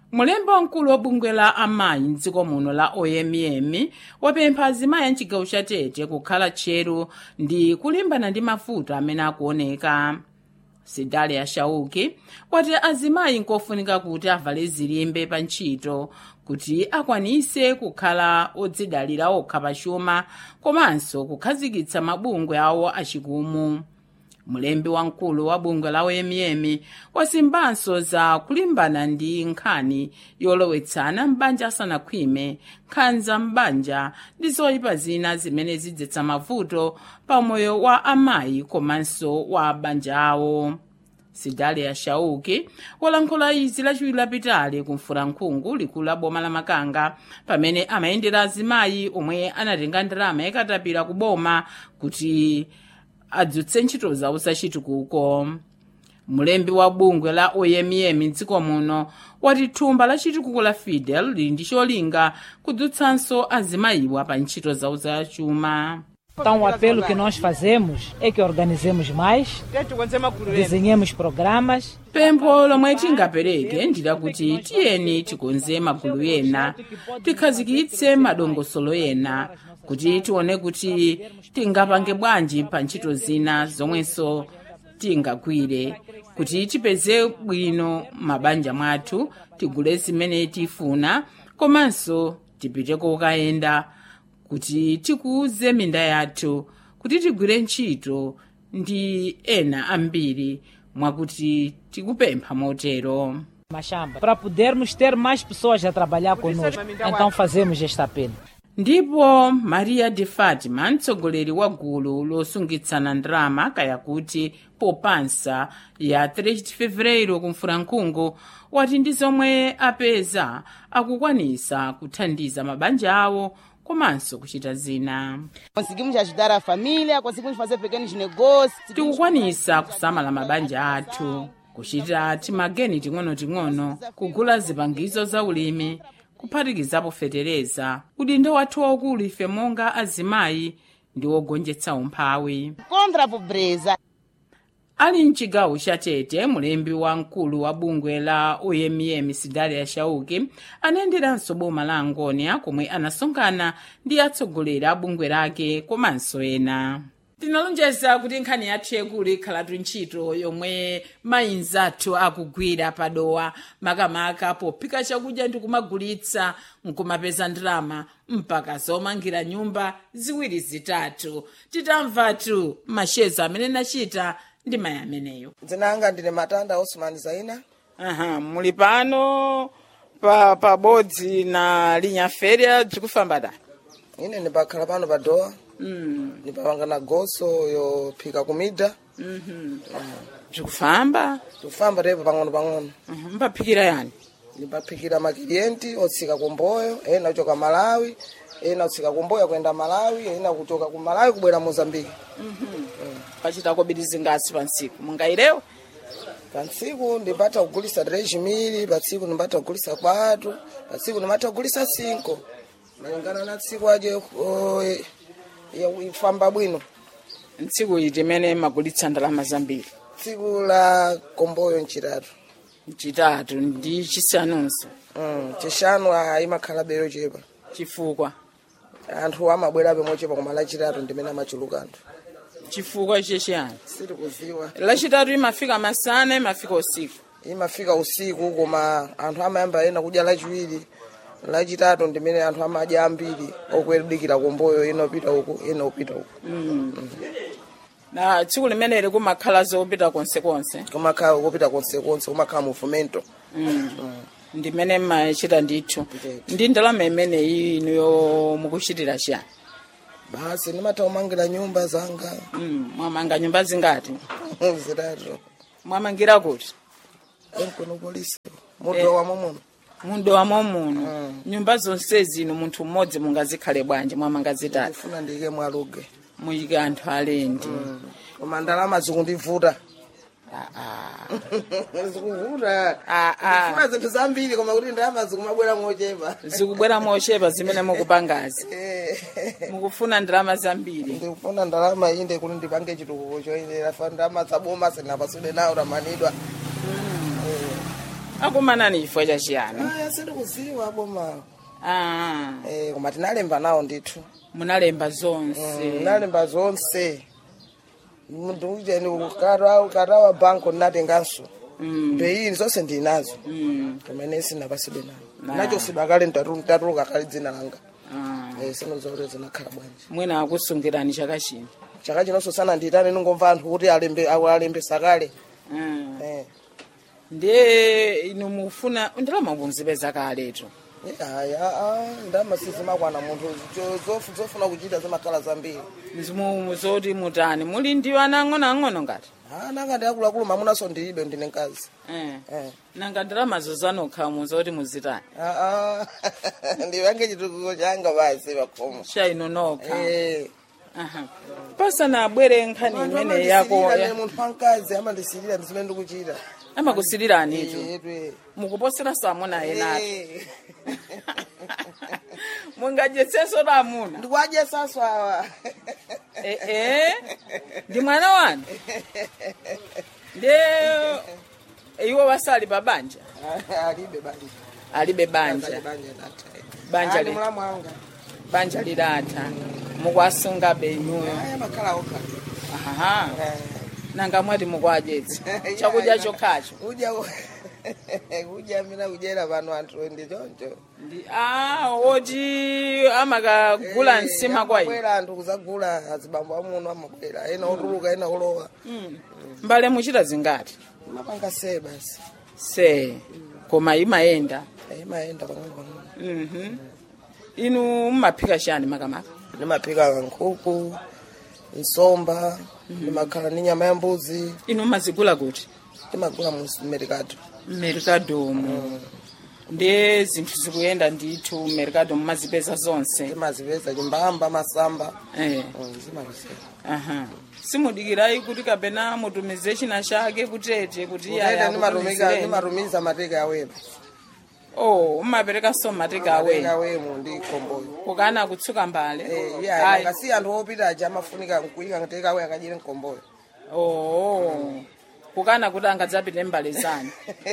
mulembi wamkulu wa bungwe la amayi mdziko muno la oyemyemi wapempha azimayi a mchigawo cha tete kukhala tcheru ndi kulimbana ndi mavuto amene akuoneka sidalia shauki wati azimayi nkofunika kuti avale zilimbe pa ntchito kuti akwanise kukhala odzidalira okha pachuma komanso kukhazikitsa mabungwe awo achikumu mulembi wamkulu wa bungwe la oyemyemi wasimbanso za kulimbana ndi nkhani yolowetsana m'banja asanakhwime nkhanza m'banja ndi zoyipa zina zimene zidzetsa mavuto pa moyo wa amayi komanso wa banja awo sidalia shauki walankhula izi lachiwiri lapitali kumfulankhungu likulu la boma la makanga pamene amayendera azimayi omwe anatenga ndalama yakatapira ku boma kuti adzutse ntchito zawo zachitukuko mulembi wa bungwe la oyemyemi mdziko muno wati thumba la chitukuko la fidel lili ndi cholinga kudzutsanso azimayiwa pa ntchito zawo zachuma Então, o apelo que nós fazemos é que organizemos mais, desenhemos programas pempho lomwe tingapereke ndilakuti tiyeni tikonze magulu ena tikhazikitse madongosolo ena kuti tione kuti tingapange bwanji pa ntchito zina zomwenso tingagwire kuti tipeze bwino mabanja mwathu tigule zimene tifuna komanso tipite kokayenda kuti tikuze minda yathu kuti tigwire ntchito ndi ena ambiri mwakuti tikupempha motero machamba para podermos ter mais pessoas a trabalhar conosco. Então fazemos este apelo. ndipo maria de fatima mtsogoleri wa gulu losungitsana ndalama kaya kuti popansa ya 3 de fevereiro kumfulankhungu wati ndi zomwe apeza akukwanisa kuthandiza mabanja awo komanso kuchita zina Conseguimos ajudar a família, conseguimos fazer pequenos negócios. tikukwanisa kusamala mabanja athu kuchita timageni ting'onoting'ono kugula zipangizo za ulimi kuphatikizapo fetereza udindo wathu waukulu ife monga azimayi ndi wogonjetsa umphawi Contra a pobreza. ali mchigawo cha tete mulembi wamkulu wa bungwe la oyemyemi sidalia shauki anayenderanso boma la angonia komwe anasonkhana ndi atsogoleri a bungwe lake komanso ena tinalonjeza kuti nkhani yathu yakulu ikhalatu ntchito yomwe mayinzi athu akugwira padowa makamaka pophika chakudya ndi kumagulitsa nkumapeza ndalama mpaka zomangira nyumba ziwiri zitatu titamvatu mashezo amene nachita ndi mayi ameneyo dzina anga ndine matanda osman zaina aha muli pano pa pabodzi na linyaferya bzikufamba da ine ndipakhala pano pa dowa mm. ndipapanga na goso yophika kumida bzikufamba tikufamba tepo pang'ono pang'ono Mhm, mpaphikira yani ndipaphikira makiliyenti otsika kumboyo ena kuchoka malawi ena kutsika kumboyo kuyenda malawi ena kuchoka ku malawi kubwera mozambiki pachita kobiri zingasi pa ntsiku mungairewo pa ntsiku ndipata kugulisa 3 mili pa tsiku ndipata kugulisa 4 pa tsiku ndipata kugulisa 5 malingana na tsiku aje oh, eh, ya- ifamba bwino ntsiku iti imene magulitsa ndalama zambiri tsiku la komboyo mchitatu chitatu ndi chisanunso Mm, chishanu ah, imakhala bero chepa chifukwa anthu amabwerabe mochepa koma lachitatu ndimene amachuluka anthu chifukwa chechiyani sitikuziwa lachitatu imafika masana imafika usiku imafika usiku koma anthu amayamba ena kudya lachiwiri lachitatu ndimene anthu amadya ambiri okuyedikira komboyo ena upita uku ena upita uku na tsiku limeneli kumakhala zopita konsekonse kumakhala kupita konsekonse kumakhala mu fomento ndimene mmachita ndithu Ndithu. ndi ndalama imeneyi inuyo mukuchitira chiyani basi ndimatha kumangira nyumba zanga Mm, mwamanga nyumba zingati zitatu mwamangira kuti enkono polisi mudo wamo muno mundo wamo muno nyumba zonse zino munthu mmodzi mungazikhale bwanji mwamanga zitatu ndifuna ndiyike mwaluge muyike anthu alendi koma ndalama zikundivuta Ah, ah. zikuvuta Ah, ah. ndifuna zinthu zambiri koma kuti ndalama zikumabwera mochepa zikubwera mochepa zimene mukupangazi Eh, mukufuna ndalama zambiri ndikufuna ndalama inde kuti ndipange chitukuko choyenera fa ndalama zaboma sinapasule nawo tamanidwa akumanani chifukwa chachiyani aya sindikuziwa boma ah, eh koma tinalemba nawo ndithu munalemba zonse nalemba zonse munthu ujeni ukatawa banko ndinatenganso Mm, mbeyini zonse ndinazo mm, kumene sinapasidwe nawo Na. nachosidwa kale ntatuluka kale dzina langa ah. Eh, sinozote zinakhala bwanji mwina akusungirani chaka chino chaka chinonso sana nditane ningomva anthu kuti alembe awo alembesa kale Ah. Eh. ndiye inu mufuna ndalama muzipeza kaletu Eh, aya ah, ndalama sizimakwana munthu cho- zofu- zofuna kuchita zimakhala zambiri zimu zoti mutani muli ndi ana ang'onoang'ono ngati Ah, nanga ndi akuluakulu mamunaso ndilibe ndine mkazi eh. Eh. nanga ndalamazo zanokha muzoti muzitani Ah, ah. ndipange chitukuko changa basi pakhomo cha inu nokha Eh. Aha. pasana abwere nkhani Anthu imene yako amandisilira ya- ne munthu wamkazi amandisilira ndizimene ndikuchita amakusilirani itu Eh, etwe. mukuposera samuna enati Eh. mungajetsenso la amuna ndikuadya saso awa Eh, eh. ndi mwana wanu ndiye iwo wasali pa banja alibe banja alibe banja banja natha Banja Ali li- mulamu wanga banja lidatha mukwasunga benyuyo aya makhala okha aha nanga mwati mukwadyetsa chakudya chokhacho udya udya mina kudyera pano anthu ndi choncho ndi ah oti amakagula nsima kwa inu amabwera anthu kuzagula azibambo amuno amabwera ena otuluka ena olowa mbale muchita zingati mapanga se basi se koma imayenda imayenda pang'ono Mhm. inu mumaphika chani makamaka ndimaphika nkhuku nsomba ndimakhala ni nyama ya mbuzi inu mumazigula kuti ndimagula mu merikado merikadomo ndiye zinthu zikuyenda ndithu merikado mumazipeza zonse ndimazipeza chimbamba masamba eh. Mm, zimazipeza aha simudikirayi kuti kapena mutumize china chake kutete kuti iye Kutete ayakutumizireni. ndimatumika- ndimatumiza mateka awema oh umaperekanso mateka mateka awe awemo ndi komboyo kukana kutsuka mbale iya Ayi. ngasi anthu opita aja amafunika kuyika mateka awe akadyere mkomboyo oh kukana kuti angadzapite mbale zanu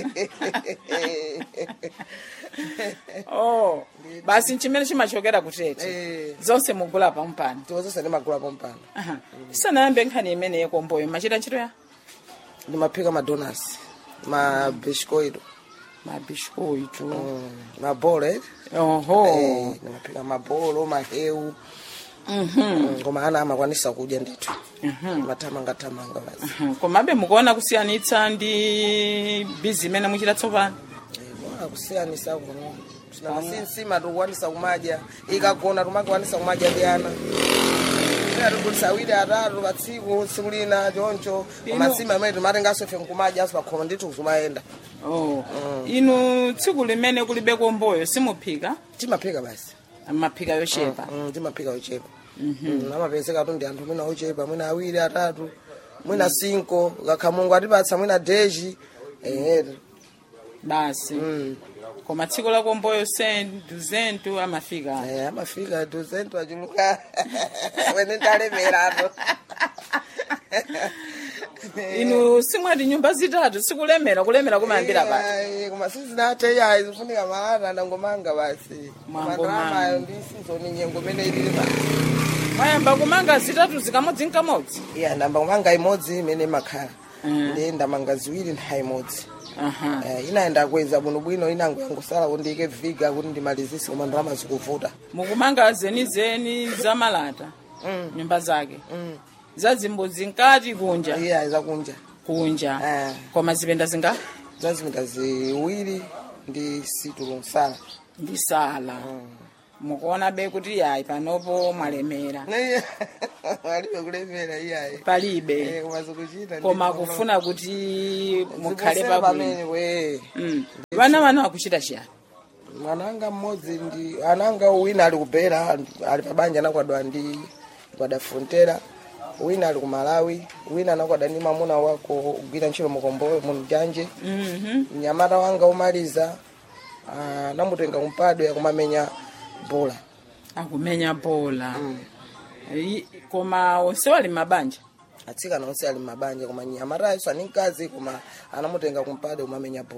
oh basi chimene chimachokera kutete Eh. zonse mugula pampano tozose ndimagula pompano Aha. sanayambe nkhani imene yekomboyo machita ntchito ya ndimaphika madonas mabishkoido mabiskuitu mabolo eh? oho Eh, ndimaphika mabolo mahewu Mm, koma ana amakwanisa kudya ndithu mathamangathamanga basi Mhm. komabe mukuona kusiyanitsa ndi bizi imene muchita tsopano bona kusiyanisa kuno sinasima tikukwanisa kumadya ikagona tumakwanisa kumadya ndi ana ina tikugulisa awiri atatu pa tsiku tsiku lina choncho koma Ino- sima imene timatenganso ife nkumadya aso pakhoma ndithu kuzumayenda oh. inu tsiku limene kulibe komboyo simuphika timaphika basi maphika yochepa Mm, timaphika ochepa Mm, amapezeka tu ndi anthu mwina ochepa mwina awiri atatu mwina cinco kakha mungu atipatsa mwina deji eh basi mm. koma tsiku la komboyo sentu zentu amafika Eh, amafika duzento achuluka wene ndalemerano inu simwati nyumba zitatu sikulemera kulemera kumayambira pati Ai, koma sizinathe yayi zifunika malata ndangomanga basi Mwangomanga. mandalamayo ndi sizoni nyengo imene ilili basi mwayamba kumanga zitatu zikamodzi nkamodzi iya ndamba kumanga imodzi imene imakhala Mm. ndi ndamanga ziwiri nthawi imodzi aha Eh, inayenda kweza bwinobwino inango yangosala kuti ndiyike viga kuti ndimalizise koma ndalama zikuvuta mukumanga zenizeni zamalata Mm. nyumba zake Mm. zazimbudzi nkati kunja iya zakunja kunja Eh. koma zipenda zinga zazipinda ziwiri ndi situlo msala ndisala mukuona be kuti yayi panopo mwalemera alibe kulemera iyayi palibe koma zikuchita koma kufuna kuti mukhale pabwino pamene we Mm. vana vana vakuchita chiyani mwananga mmodzi ndi ananga wina ali kubera ali pabanja anakwadwa ndi kwada frontera wina ali ku malawi wina anakwada ndi mamuna wako kugwira ntchito mukomboyo munjanje Mhm. mnyamata wanga umaliza ah, namutenga kumpadwe akumamenya bola akumenya bola I- koma onse wali mabanja atsikana onse ali mabanja koma nyamata ayinso ani mkazi koma anamutenga kumpadwe kumamenya bola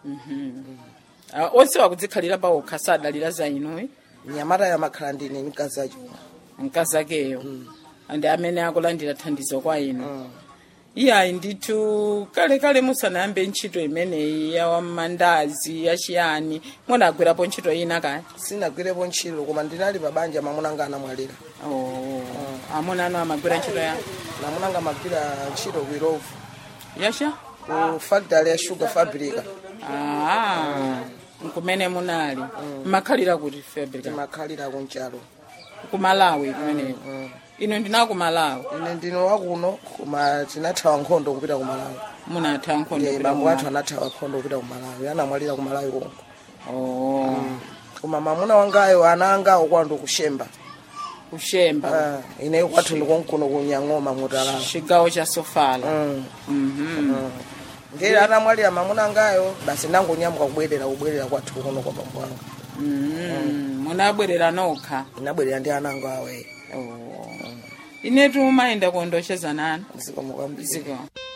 Ah, onse wakudzikhalira pawokha sadalira za inuyi nyamata yamakhala ndine mkazi achuma mkazi akeyo ndi amene akulandira thandizo kwa inu iyayi ndithu kalekale musanayambe ntchito imeneyi ya mandazi yachiyani munagwirapo ntchito ina kaya sinagwirepo ntchito koma ndinali pa banja mamunanga anamwalira oh. amuna anu amagwira ntchito ya namunanga magwira ntchito ku irovu yacha ku factory ya sugar fabrica ah. nkumene munali mmakhalira kuti fabrica timakhalira kunchalo kumalawi kumeneko ino ndina kumalawi ine ndino wakuno koma tinathawa nkhondo kupita ku malawi munatha nkhondo Eh, kupita bambo kumalawi. athu anathawa nkhondo kupita ku malawi anamwalira ku malawi konko oh. koma mamuna wangayo ana angawo kwandu kushemba kushemba Ah, ineyo kwathu ndikonkuno kunyang'oma mutalala chigawo cha sofala Mm. Mhm. ngeri anamwalira mamuna angayo basi nangonyambuka kubwerera kubwerera kwathu kuno kwa bambo anga Mhm. munabwerera nokha inabwerera ndi ana angawo awe oh. inetu mayenda kuondosheza nani zikomo kwambiri ziko